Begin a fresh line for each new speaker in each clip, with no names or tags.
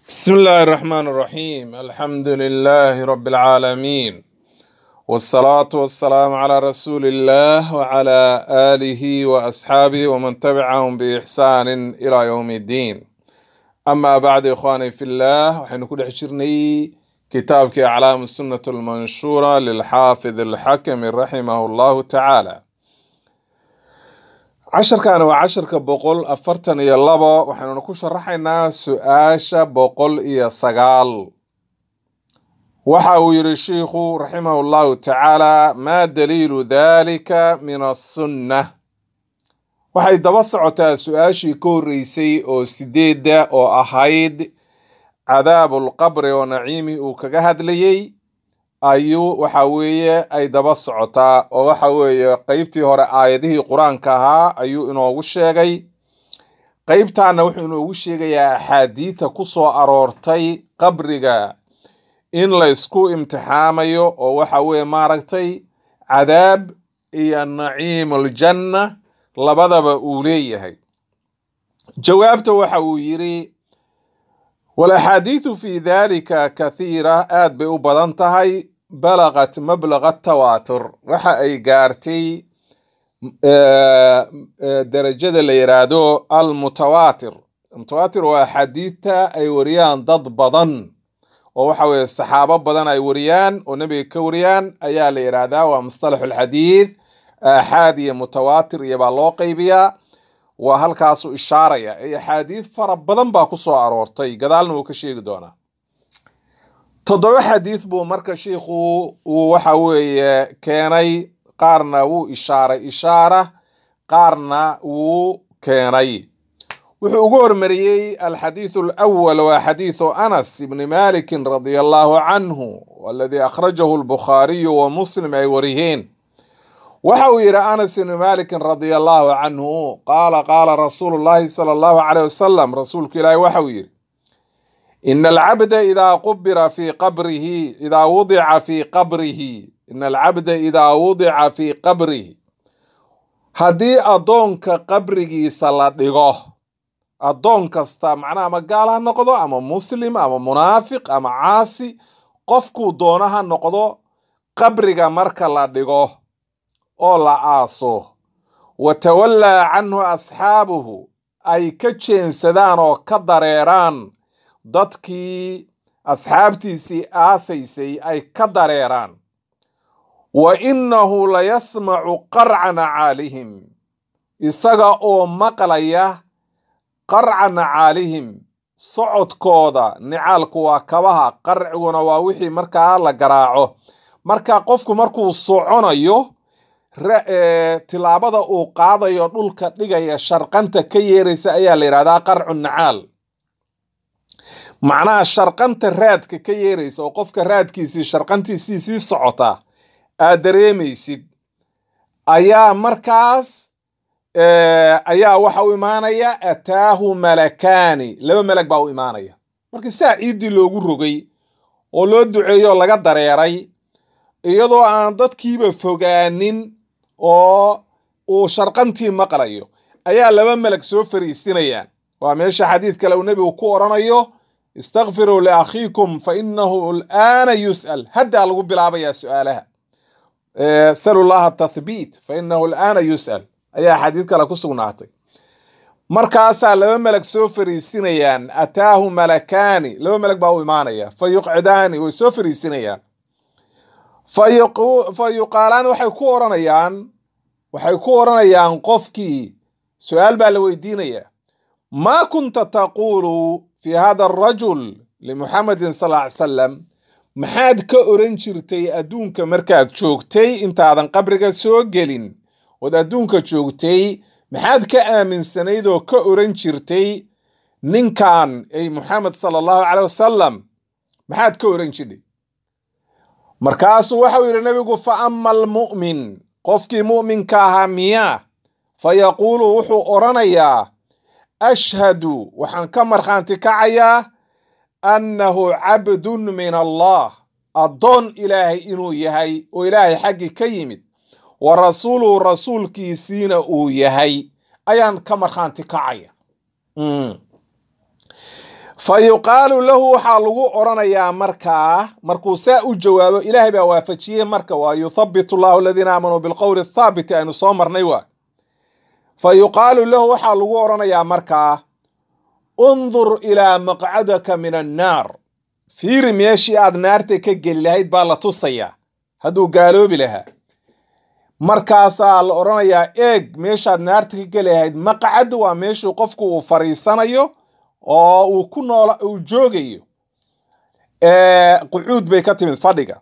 بسم الله الرحمن الرحيم الحمد لله رب العالمين والصلاة والسلام على رسول الله وعلى آله وأصحابه ومن تبعهم بإحسان إلى يوم الدين أما بعد إخواني في الله وحين كل حشرني كتابك أعلام السنة المنشورة للحافظ الحكم رحمه الله تعالى casharkan waa casharka boqol afartan iyo labo waxaynuna ku sharaxaynaa su-aasha boqol iyo sagaal waxa uu yidhi shiikhu raximahu llahu tacaala maa daliilu dalika min asunna waxay daba socotaa su-aashii ka horreysay oo sideedda oo ahayd cadaabu lqabri oo naciimi uu kaga hadlayey ayuu waxa weeye ay daba socotaa oo waxa weeye qeybtii hore aayadihii qur-aanka ahaa ayuu inoogu sheegay qeybtaana wuxuu inoogu sheegayaa axaadiita ku soo aroortay qabriga in la ysku imtixaamayo oo waxa weeye maaragtay cadaab iyo naciim aljanna labadaba uu leeyahay jawaabta waxa uu yidhi walaxaadiidu fi dalika kathiira aad bay u badan tahay balaqat mablaqa tawaatur waxa ay gaartay darajada la yiraahdo almutawaatir mutawaatir waa axaadiidta ay wariyaan dad badan oo waxa weye saxaabo badan ay wariyaan oo nebiga ka wariyaan ayaa la yidhaahdaa waa mustalaxu alxadiid aaxaad iyo mutawaatir iyo baa loo qaybiyaa waa halkaasu ishaaraya ee axaadiid fara badan baa ku soo aroortay gadaalna wuu ka sheegi doonaa toddoba xadiid buu marka shiikhu uu waxa weeye keenay qaarna wuu ishaaray ishaara qaarna wuu keenay wuxuu ugu hormariyey alxadiidu alawal waa xadiidu anas ibni malikin radia allahu canhu aladii akhrajahu albukhaariyu wa muslim ay wariyeen waxa uu yidhi anas ibni malikin radia allahu canhu qaala qaala rasuulu llahi sala allahu caleyh wasalam rasuulku ilaahi waxa uu yidhi ina alcabda idaa qubira fii qabrihi idaa wudica fii qabrihi ina alcabda idaa wudica fii qabrihi haddii addoonka qabrigiisa la dhigo addoon kasta macnaha ama gaal ha noqdo ama muslim ama munaafiq ama caasi qofkuu doono ha noqdo qabriga marka la dhigo oo la aaso wa tawallaa canhu asxaabuhu ay ka jeensadaan oo ka dareeraan dadkii asxaabtiisii aasaysay ay ka dareeraan wa innahu la yasmacu qarca nacaalihim isaga oo maqlaya qarca nacaalihim socodkooda nicaalku waa kabaha qarciguna waa wixii markaa la garaaco marka qofku markuu soconayo tilaabada uu qaadayo dhulka dhigaya sharqanta ka yeeraysa ayaa la yidhahdaa qarcu nacaal macnaha sharqanta raadka ka yeeraysa oo qofka raadkiisii sharqantiisii sii socota aad dareemaysid ayaa markaas ayaa waxa u imaanaya ataahu malakaani laba melag baa u imaanaya marka saa ciiddii loogu rogay oo loo duceeyo oo laga dareeray iyadoo aan dadkiiba fogaanin oo uu sharqantii maqlayo ayaa laba melag soo fariisinayaan waa meesha xadiid kale uu nebigu ku odhanayo istakfiruu liakhiikum fa inahu alaana yus'al haddaa lagu bilaabayaa su-aalaha salu llaha tathbiit fa inahu alaana yus'al ayaa xadiid kale ku sugnaatay markaasaa laba melag soo fariisinayaan ataahu malakaani laba melag baa u imaanaya fa yuqcidaani way soo fariisinayaan fa yuqaalaan waxay ku oranayaan waxay ku oranayaan qofkii su-aal baa la weydiinayaa maa kunta taquulu fi hada arajul limuxamedin sal ly salam maxaad ka oran jirtay adduunka markaad joogtay intaadan qabriga soo gelin ood adduunka joogtay maxaad ka aaminsanayd oo ka oran jirtay ninkan ay muxamed sala allahu caley wasalam maxaad ka oran jirtay markaasuu waxau yidhi nebigu fa ama almu'min qofkii mu'minka ahaa miyaa fa yaquulu wuxuu odhanayaa ashhadu waxaan ka markhaanti kacayaa annahu cabdun min allah addoon ilaahay inuu yahay oo ilaahay xaggii ka yimid wa rasuuluhu rasuulkiisiina uu yahay ayaan ka markhaanti kacaya fa yuqaalu lahu waxaa lagu odhanayaa markaa markuu saa u jawaabo ilaahay baa waafajiyey marka waa yuthabitu llahu aladiina aamanuu bilqowli athaabiti aynu soo marnay waa fa yuqaalu lahu waxaa lagu odhanayaa markaa undur ilaa maqcadaka min annaar fiiri meeshii aad naarta ka geli lahayd baa la tusayaa hadduu gaaloobi lahaa markaasaa la odhanayaa eeg meeshaad naarta ka geli lahayd maqcad waa meeshuu qofku uu fariisanayo oo uu ku noola uu joogayo qucuud bay ka timid fadhiga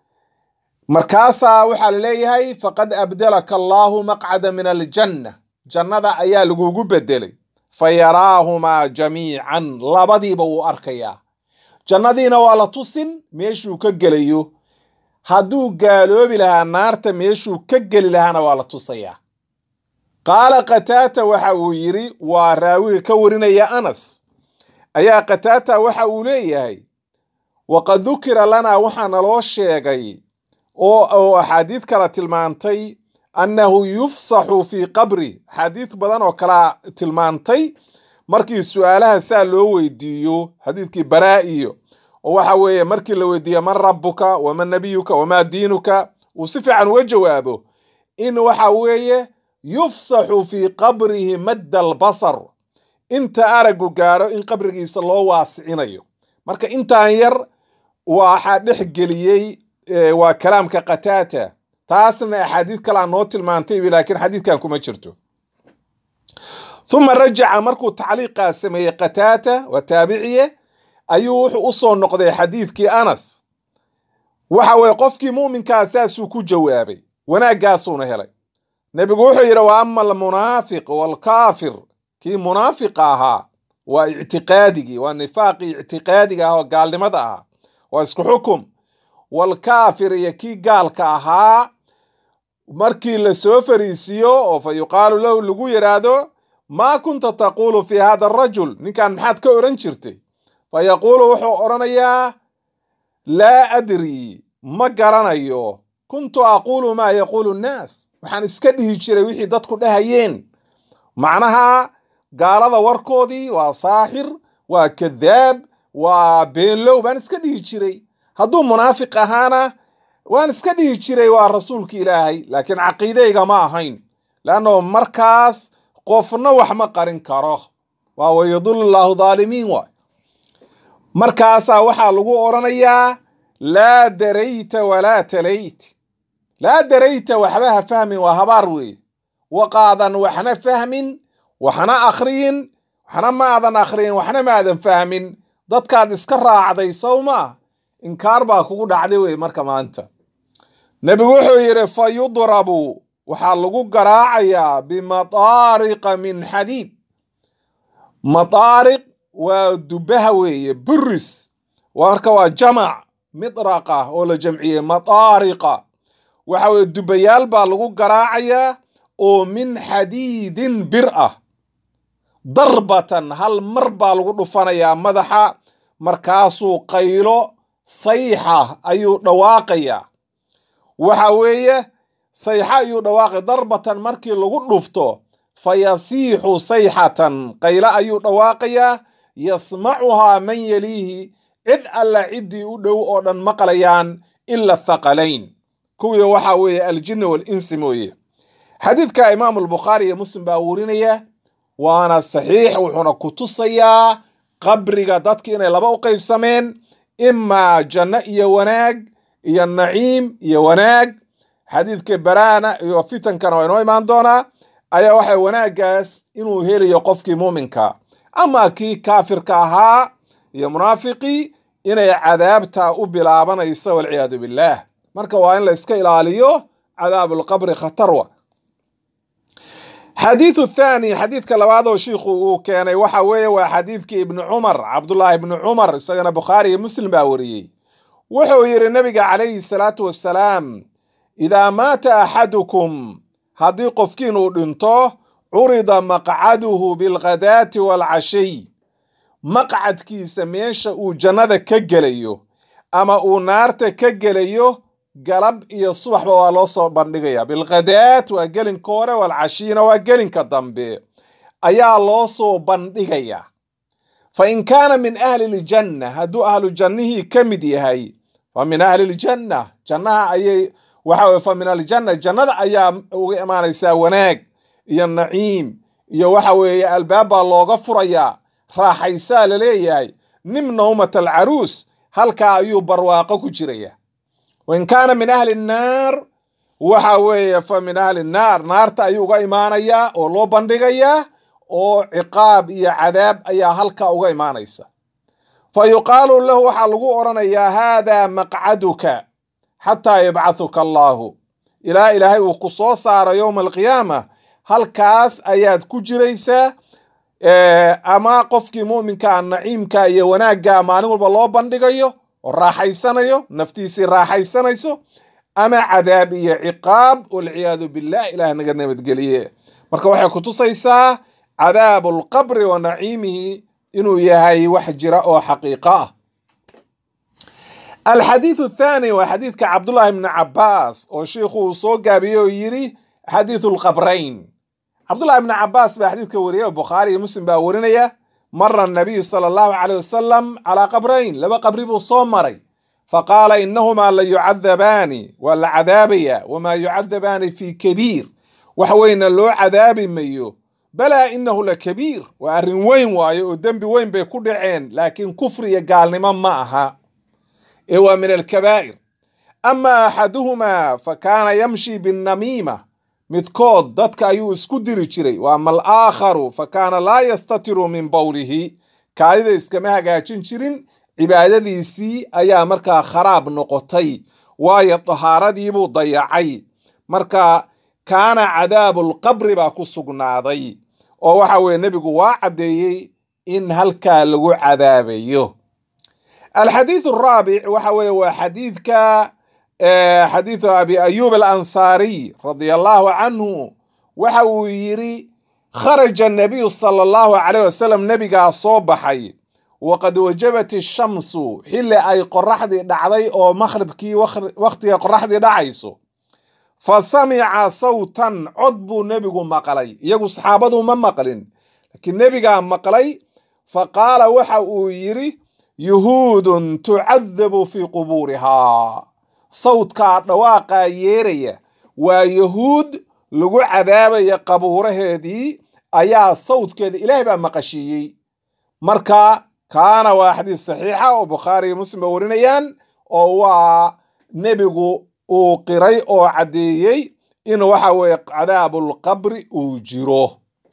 markaasaa waxaa la leeyahay faqad abdalaka allaahu maqcada min aljanna jannada ayaa lagugu bedelay fa yaraahumaa jamiican labadiiba wuu arkayaa jannadiina waa la tusin meeshuu ka gelayo hadduu gaaloobi lahaa naarta meeshuu ka geli lahaana waa la tusayaa qaala qataata waxa uu yidhi waa raawiga ka warinaya anas ayaa qataata waxa uu leeyahay waqad dukira lanaa waxaa naloo sheegay oo axaadiid kala tilmaantay annahu yufsaxu fii qabri axaadiid badan oo kala tilmaantay markii su-aalaha saa loo weydiiyo xadiidkii baraa iyo oo waxa weeye markii la weydiiyo man rabbuka waman nabiyuka wamaa diinuka uu si fiican uga jawaabo in waxa weeye yufsaxu fii qabrihi madda albasar inta aragu gaaro in qabrigiisa loo waasicinayo marka intaan yar waxaa dhex geliyey waa kalaamka qataata taasna axaadiid kalaa noo tilmaantay laakiin xadiidkan kuma jirto uma rajaca markuu tacliiqaa sameeyey qataata waa taabiciye ayuu wuxuu u soo noqday xadiidkii anas waxa weye qofkii mu'minkaa saasuu ku jawaabay wanaaggaasuuna helay nebigu wuxuu yidhi wa ama almunaafiq waalkaafir kii munaafiqa ahaa waa ictiqaadigii waa nifaaqii ictiqaadiga ah oo gaalnimada ahaa waa isku xukum waalkaafir iyo kii gaalka ahaa markii la soo fariisiiyo oo fa yuqaalu lahu lagu yidhaahdo maa kunta taquulu fii hada arajul ninkan maxaad ka odhan jirtay fa yaquulu wuxuu odhanayaa laa adrii ma garanayo kuntu aquulu maa yaquulu nnaas waxaan iska dhihi jiray wixii dadku dhahayeen macnaha gaalada warkoodii waa saaxir waa kadaab waa beenlow baan iska dhihi jiray hadduu munaafiq ahaana waan iska dhihi jiray waa rasuulki ilaahay laakiin caqiideyga ma ahayn leanno markaas qofna wax ma qarin karo waa wayadullu llaahu dhaalimiin waay markaasaa waxaa lagu odhanayaa laa darayta walaa talayt laa darayta waxba ha fahmin waa habaar weeye waqaadan waxna fahmin waxna akhriyin waxna maadan akhriyin waxna maadan fahmin dadkaad iska raacday sow maa inkaar baa kugu dhacday wey marka maanta nebigu wuxuu yidhi fa yudrabu waxaa lagu garaacayaa bimataariqa min xadiid mataariq waa dubaha weeye buris marka waa jamac midraqa oo la jamciyey mataariqa waxa weye dubayaal baa lagu garaacayaa oo min xadiidin bir ah darbatan hal mar baa lagu dhufanayaa madaxa markaasuu qaylo sayxa ayuu dhawaaqayaa waxa weeye sayxa ayuu dhawaaqay darbatan markii lagu dhufto fa yasiixu sayxatan qaylo ayuu dhawaaqayaa yasmacuhaa man yeliihi cid alla ciddii u dhow oo dhan maqlayaan ila thaqalayn kuwii waxa weeye aljinni walinsi mooye xadiidka imaamu albukhaari iyo muslim baa werinaya waana saxiix wuxuuna ku tusayaa qabriga dadki inay laba u qaybsameen imaa janno iyo wanaag iyo naciim iyo wanaag xadiidka baraana iyo fitankana waa inoo imaan doonaa ayaa waxa wanaaggaas inuu helayo qofkii muuminka ama kii kaafirka ahaa iyo munaafiqii inay cadaabta u bilaabanaysa walciyaadu billaah marka waa in la iska ilaaliyo cadaabulqabri khatarwa xadiidu thaani xadiidka labaad oo shiikhu uu keenay waxa weeye waa xadiidkii ibni cumar cabdullaahi ibni cumar isagana bukhaari iyo muslim baa wariyey wuxuu yidhi nabiga calayhi salaatu wassalaam idaa maata axadukum haddii qofkiin uu dhinto curida maqcaduhu bilghadaati waalcashiy maqcadkiisa meesha uu jannada ka gelayo ama uu naarta ka gelayo galab iyo subaxba waa loo soo bandhigaya bilkhadaat waa gelinka hore waalcashiyna waa gelinka dambe ayaa loo soo bandhigaya fa in kaana min ahli ljanna hadduu ahlu jannihii ka mid yahay fa min ahli ljanna jannaha ayay waxa weye fa min aljanna jannada ayaa uga imaanaysaa wanaag iyo naciim iyo waxa weeye albaab baa looga furayaa raaxaysaa la leeyahay nim nawmat alcaruus halkaa ayuu barwaaqo ku jiraya wain kaana min ahli nnaar waxa weeye fa min ahli nnaar naarta ayuu uga imaanayaa oo loo bandhigayaa oo ciqaab iyo cadaab ayaa halkaa uga imaanaysa fa yuqaalu lahu waxaa lagu odhanayaa haadaa maqcaduka xataa yabcathuka allaahu ilaa ilaahay uu ku soo saaro yowma alqiyaama halkaas ayaad ku jiraysaa ama qofkii mu'minkaa naciimka iyo wanaagga maalin walba loo bandhigayo oo raaxaysanayo naftiisii raaxaysanayso ama cadaab iyo ciqaab walciyaadu billah ilaah naga nabadgeliye marka waxay kutusaysaa cadaabu alqabri wa naciimihi inuu yahay wax jira oo xaqiiqo ah alxadiidu athaani waa xadiidka cabdullaahi bni cabaas oo shiikhu uu soo gaabiyey oo yidhi xadiidu lqabrayn cabdullahi bni cabaas baa xadiidka wariyay oo bukhaari iyo muslim baa warinaya mara nabiyu sala allahu caleyh wasalam calaa qabrayn laba qabri buu soo maray faqaala inahumaa la yucadabaani waa la cadaabaya wamaa yucadabaani fi kabiir wax weyna loo cadaabi mayo balaa inahu la kabiir waa arrin weyn waayo oo dembi weyn bay ku dhaceen laakiin kufri iyo gaalnimo ma aha ee waa min alkabaa'ir ama axaduhumaa fa kaana yamshi binnamiima midkood dadka ayuu isku diri jiray wa ama alaakharu fa kaana laa yastatiru min bowlihi kaadida iskama hagaajin jirin cibaadadiisii ayaa markaa kharaab noqotay waayo dahaaradiibuu dayacay marka kaana cadaabu lqabri baa ku sugnaaday oo waxa weye nebigu waa caddeeyey in halkaa lagu cadaabayo alxadiidu araabic waxa weeye waa xadiidka xadiidu abi ayuub alansaariy radia allahu canhu waxa uu yidhi kharaja nabiyu sala allahu caleyh wasalam nebigaa soo baxay waqad wajabat ishamsu xilli ay qoraxdii dhacday oo makhribkii wakhtiga qoraxdii dhacayso fa samica sawtan cod buu nebigu maqlay iyagu saxaabadu ma maqlin laakiin nebigaa maqlay fa qaala waxa uu yidhi yuhuudun tucadabu fii qubuurihaa sawdkaa dhawaaqaa yeeraya waa yahuud lagu cadaabaya qabuuraheedii ayaa sawdkeeda ilaahay baa maqashiiyey marka kaana waa xadiis saxiixa oo bukhaari iyo muslim ba warinayaan oo waa nebigu uu qiray oo caddeeyey in waxa weeye cadaabulqabri uu jiro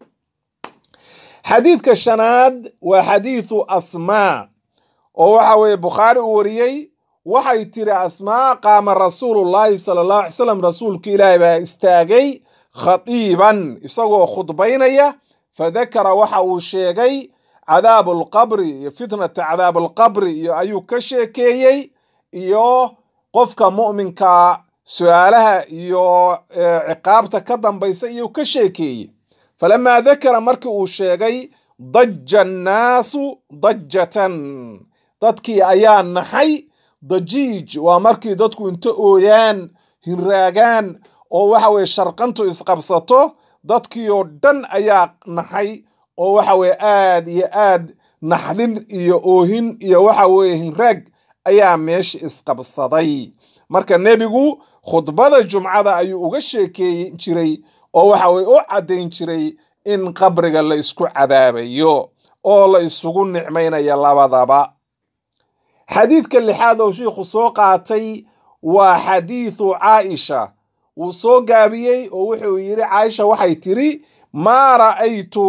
xadiidka shanaad waa xadiidu asmaa oo waxa weeye bukhaari uu wariyey waxay tiri asmaa qaama rasuulullaahi sala allahu alay slam rasuulka ilaahi baa istaagay khatiiban isagoo khudbaynaya fadakara waxa uu sheegay cadaabu alqabri iyo fitnata cadaabu alqabri iyo ayuu ka sheekeeyey iyo qofka mu'minka su-aalaha iyo ciqaabta ka dambaysa iyuu ka sheekeeyey falamaa dakara markii uu sheegay daja annaasu dajatan dadkii ayaa naxay dajiij waa markii dadku inta ooyaan hinraagaan oo waxa weye sharqantu isqabsato dadkii oo dhan ayaa naxay oo waxa weye aad iyo aad naxdin iyo oohin iyo waxa weye hinraag ayaa meesha isqabsaday marka nebigu khudbada jumcada ayuu uga sheekeeyi jiray oo waxa weye u caddayn jiray in qabriga la isku cadaabayo oo la isugu nicmaynayo labadaba xadiidka lixaad oo shiikhu soo qaatay waa xadiidu caaisha wuu soo gaabiyey oo wuxuu yidhi caaisha waxay tiri maa ra'aytu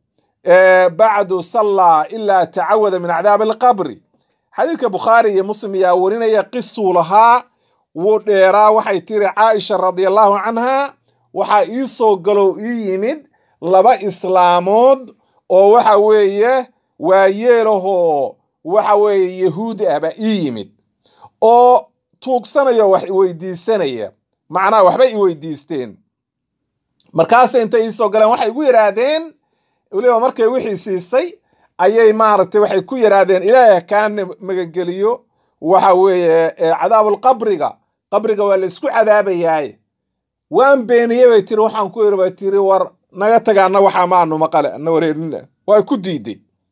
bacdu sallaa ilaa tacawada min cadaabi alqabri xadiidka bukhaari iyo muslim ayaa warinaya qisuu lahaa wuu dheeraa waxay tiri caaisha radia allahu canha waxaa ii soo galow ii yimid laba islaamood oo waxa weeye waa yeelahoo waxa weeye yahuudi ah baa ii yimid oo tuugsanaya wax iweydiisanaya macnaha waxbay iweydiisteen markaasa intay iisoo galeen waxay igu yidhaahdeen weliba markay wixii siisay ayay maaragtay waxay ku yidhaahdeen ilaahay kaa magangeliyo waxa weeye cadaabulqabriga qabriga waa la isku cadaabayaaye waan beeniyey bay tiri waxaan ku yidhi bay tiri war naga taga anna waxaa maanu maqale anna wareerina waa ku diiday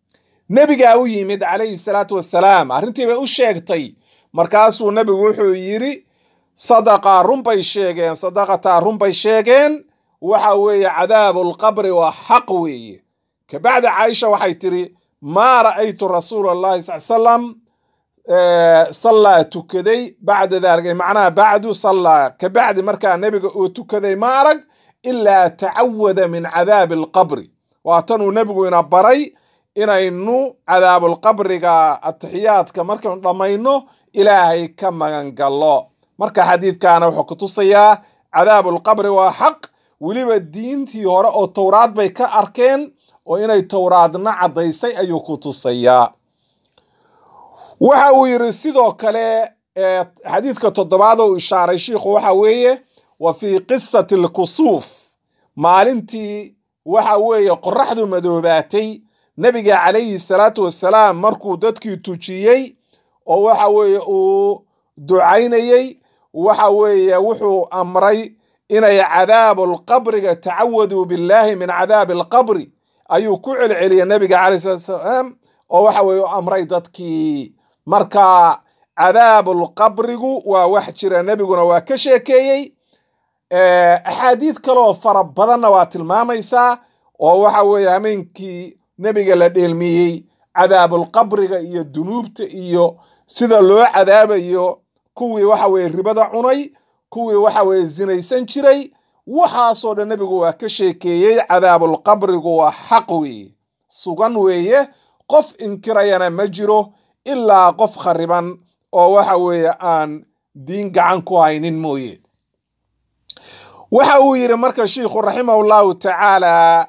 nebigaa u yimid calayhi salaatu wassalaam arrintii bay u sheegtay markaasuu nebigu wuxuu yidhi sadaqaa runbay sheegeen sadaqataa runbay sheegeen waxa weeye cadaabulqabri waa xaq weeye kabacdi caaisha waxay tidhi maa ra'aytu rasuula allahi sal salam sallaa tukaday bacda daalika macnaha bacdu sallaa kabacdi markaa nebiga uu tukaday ma arag ilaa tacawada min cadaabi alqabri waatanuu nebigu ina baray inaynu cadaabulqabriga atixiyaadka markaynu dhammayno ilaahay ka magangallo marka xadiidkaana wuxuu ku tusayaa cadaabulqabri waa xaq weliba diintii hore oo towraad bay ka arkeen oo inay towraadna caddaysay ayuu ku tusayaa waxa uu yidhi sidoo kale xadiidka toddobaad oo ishaaray shiikhu waxa weeye wa fii qisati alkusuuf maalintii waxa weeye qoraxdu madoobaatay nebiga calayhi salaatu wassalaam markuu dadkii tujiyey oo waxa weeye uu ducaynayey waxa weeye wuxuu amray inay cadaabu lqabriga tacawaduu billaahi min cadaabi alqabri ayuu ku celceliyey nebiga calayhi salatu wasalaam oo waxa weeye u amray dadkii marka cadaabulqabrigu waa wax jira nebiguna waa ka sheekeeyey axaadiid kaleoo fara badanna waa tilmaamaysaa oo waxa weeye hameenkii nebiga la dheelmiyey cadaabulqabriga iyo dunuubta iyo sida loo cadaabayo kuwii waxa weeye ribada cunay kuwii waxa weeye zinaysan jiray waxaasoo dhan nebigu waa ka sheekeeyey cadaabulqabrigu waa xaq weeye sugan weeye qof inkirayana ma jiro ilaa qof khariban oo waxa weeye aan diin gacan ku haynin mooye waxa uu yidhi marka shiikhu raximahu llahu tacaala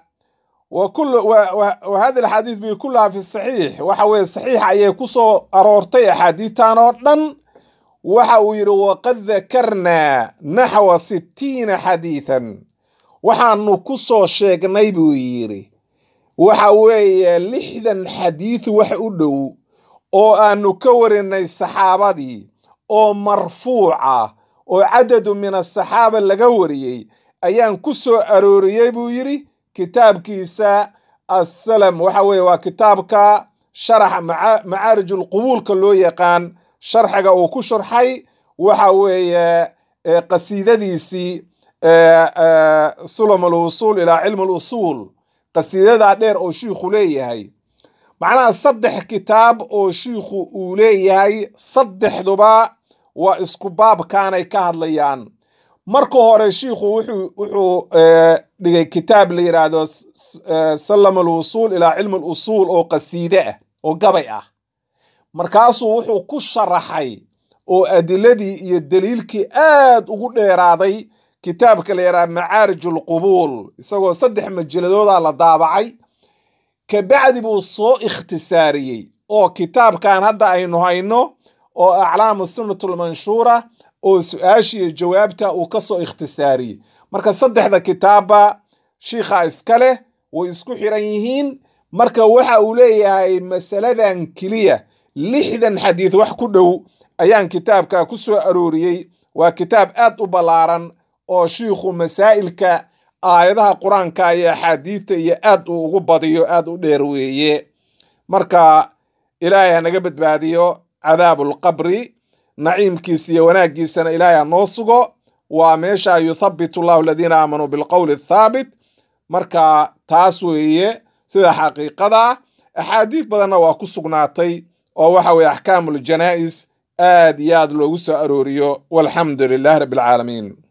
wa hadi axaadiis bi kulaha fi saxiix waxa weye saxiix ayay ku soo aroortay axaadiidtan oo dhan waxa uu yidhi waqad dakarnaa naxwa sittiina xadiidan waxaanu ku soo sheegnay buu yidhi waxa weeye lixdan xadiid wax u dhow oo aanu ka warinay saxaabadii oo marfuuca oo cadadu min asaxaaba laga wariyey ayaan ku soo arooriyey buu yidhi kitaabkiisa assalam waxa weeye waa kitaabka sharaxa macaarij ulqubuulka loo yaqaan sharxiga uu ku sharxay waxa weeye qasiidadiisii sulam alwusuul ilaa cilmi alusuul qasiidadaa dheer oo shiikhu leeyahay macnaha saddex kitaab oo shiikhu uu leeyahay saddexduba waa isku baabkaanay ka hadlayaan marka hore shiikhu wuxuu dhigay kitaab la yidhaahdo salam alwusuul ilaa cilmi alusuul oo qasiide ah oo gabay ah markaasuu wuxuu ku sharaxay oo adiladii iyo daliilkii aad ugu dheeraaday kitaabka la yidhaha macaarij alqubuul isagoo saddex majaladooda la daabacay kabacdi buu soo ikhtisaariyey oo kitaabkan hadda aynu hayno oo aclaamu sunnat lmanshuura oo su-aashiiyo jawaabta uu ka soo ikhtisaariyey marka saddexda kitaabba shiikha iska leh way isku xiran yihiin marka waxa uu leeyahay masaladan keliya lixdan xadiid wax ku dhow ayaan kitaabka ku soo arooriyey waa kitaab aad u ballaaran oo shiikhu masaa'ilka aayadaha qur-aanka iyo axaadiidta iyo aad uu ugu badiyo aad u dheer weeye marka ilaahay ha naga badbaadiyo cadaabulqabri naciimkiisa iyo wanaaggiisana ilaahay ha noo sugo waa meesha yuthabitu allahu aladiina aamanuu bilqowli athaabit marka taas weeye sida xaqiiqada axaadiis badanna waa ku sugnaatay oo waxa weeye axkaamu ljanaa'is aad iyo aad loogu soo arooriyo walxamdu lilahi rabbi alcaalamiin